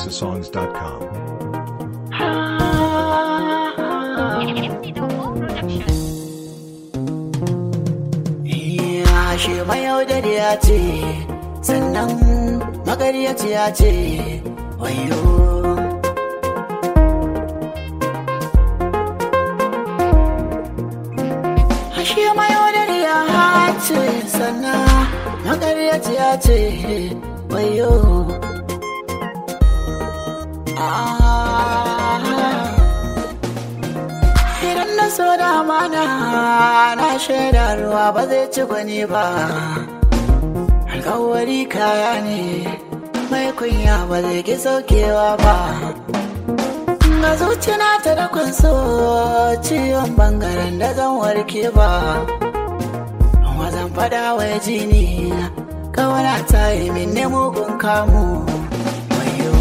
houseofsongs.com. Ya shi mayaudariya ce, sannan magaryaciya ce, wayo. Ashe mayaudariya ce, sannan magaryaciya ce, wayo. Ah. Idan na so da mana na shaida ruwa ba zai ci gwani ba. Alkawari kaya ne mai kunya ba zai ki saukewa ba. Ga zuciya ta da kwanso ciwon bangaren da zan warke ba. Amma zan fada wa jini kawana ta yi min ne mugun kamu. Wayo.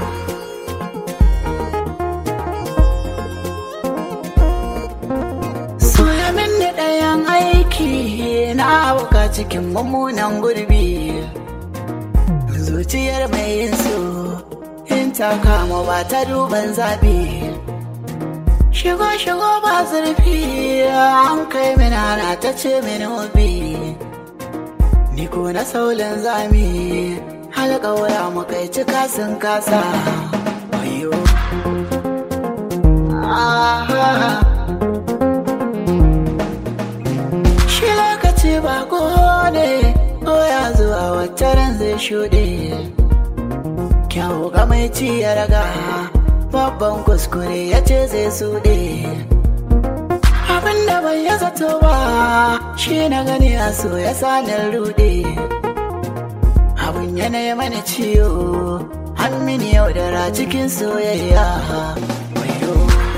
Soya min da ɗayan aiki na auka cikin mummunan gurbi. Zuciyar mai yin so in ta kama ba ta duban zabi. Shigo shigo ba zurfi an kai min ana ta ce min hobi. Ni ko na saulin zami halƙawura mu kai cika sun kasa. Wayo. Ah. Shi lokaci ba ne ko ya zuwa wata ran zai shuɗe. Kyau ga mai ci ya raga babban kuskure ya ce zai suɗe. Abin da bai ya zato ba shi na gani a so ya sanin ruɗe. Abin yanayi mana ciwo an mini yaudara cikin soyayya. Wayo.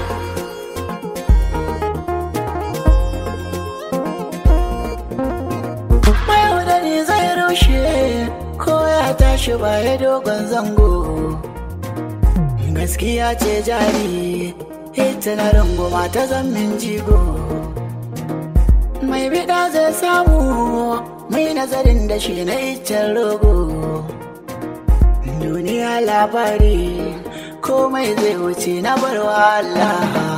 mayaudari zai rushe ko ya tashi baya dogon zango gaskiya ce jari ita na runguma ta zammin jigo mai bida zai samu mai nazarin da shi na iccen rogo duniya labari komai zai wuce na barwa Allah